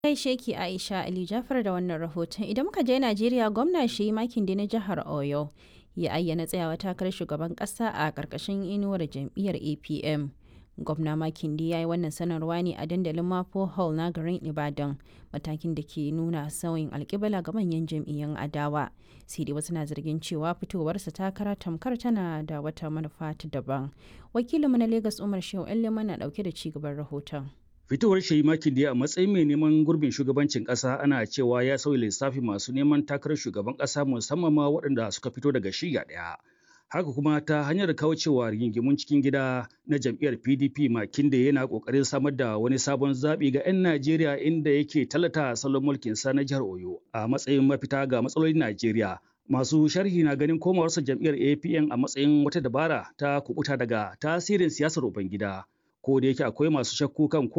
gaishe ki Aisha Ali Jafar da wannan rahoton. Idan muka je Najeriya gwamna shi makin da na jihar Oyo ya ayyana tsayawa takarar shugaban kasa a ƙarƙashin inuwar jam'iyyar APM. Gwamna Makinde ya yi wannan sanarwa ne a dandalin Mapo Hall na garin Ibadan matakin da ke nuna sauyin alkibla ga manyan jam'iyyun adawa. Sai dai wasu na zargin cewa fitowarsa takara tamkar tana da wata manufa ta daban. Wakilinmu na Lagos Umar Shehu Ellema na ɗauke da cigaban rahoton. Fitowar Shehi Makinde a matsayin mai neman gurbin shugabancin ƙasa ana cewa ya sauya lissafi masu neman takarar shugaban ƙasa musamman ma waɗanda suka fito daga shiya ɗaya. Haka kuma ta hanyar kaucewa rigingimun cikin gida na jam'iyyar PDP Makinde yana ƙoƙarin samar da wani sabon zaɓi ga 'yan Najeriya inda yake tallata salon mulkin sa na jihar Oyo a matsayin mafita ga matsalolin Najeriya. Masu sharhi na ganin komawarsa jam'iyyar APN a matsayin wata dabara ta kubuta daga tasirin siyasar Ubangida. Ko da yake akwai masu shakku kan